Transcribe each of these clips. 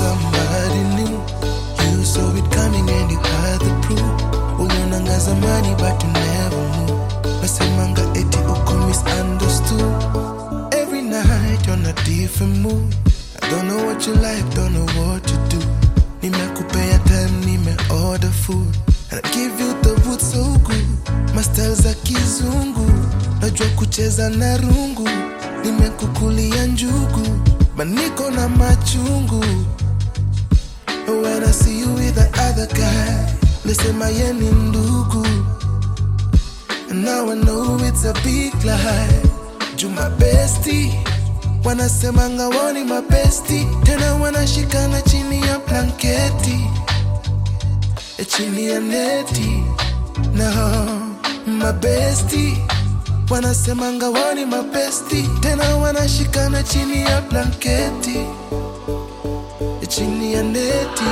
somebody new. You saw it coming and you had the proof. Ulionanga zamani but you never knew. Nasemanga eti uko misunderstood. Every night on a different mood. I don't know what you like, don't know what you do. Nimekupea time, nime order food. And I give you the wood so good. Mastel za kizungu. Najua kucheza na rungu. Nimekukulia njugu. Maniko na machungu. When I see you with the other guy, lisema ye ni ndugu. And now I know it's a big lie. Juma bestie, wanasemanga woni mabesti, tena wanashikana chini ya blanketi, e chini ya neti. No, mabesti wanasemanga woni mabesti, tena wanashikana chini ya blanketi, e chini ya neti.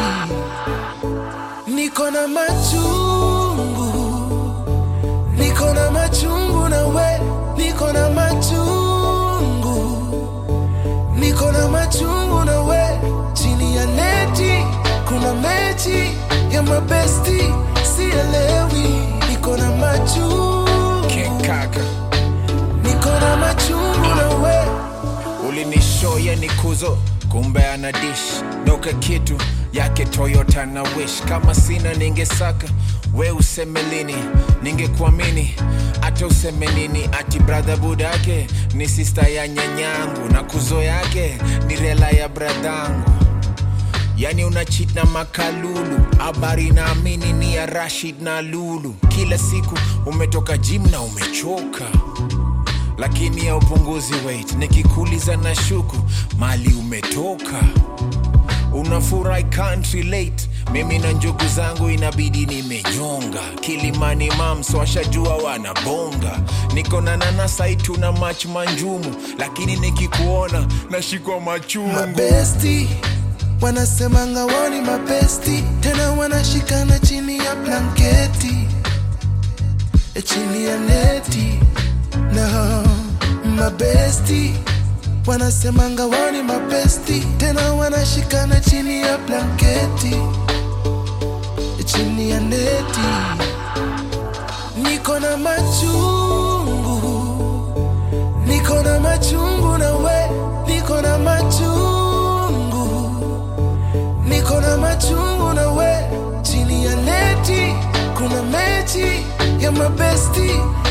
Niko na machungu niko na machungu na we niko na machungu niko na machungu na we chini ya neti kuna mechi ya mabesti sielewi niko na machungu kekaka niko na machungu na we ulinishoya ni kuzo kumbe ana dish doka kitu yake toyota na wish kama sina ningesaka we useme lini ningekuamini hata useme nini ati bradha budake ni sista ya nyanyangu na kuzo yake ni rela ya bradhangu yani una cheat na makalulu habari naamini ni ya rashid na lulu kila siku umetoka jim na umechoka lakini ya upunguzi weight nikikuuliza na shuku mali umetoka unafurahi can't relate mimi na njugu zangu inabidi nimenyonga kilimani mams washajua wanabonga niko na nanasaitu na mach manjumu lakini nikikuona nashikwa machungu mabesti wanasemanga woni mabesti tena wanashikana chini ya blanketi e chini ya neti no mabesti wanasemanga woni mabesti tena wanashikana chini ya blanketi e chini ya neti niko na machungu niko na machungu na we niko na machungu niko na machungu na we chini ya neti kuna mechi ya mabesti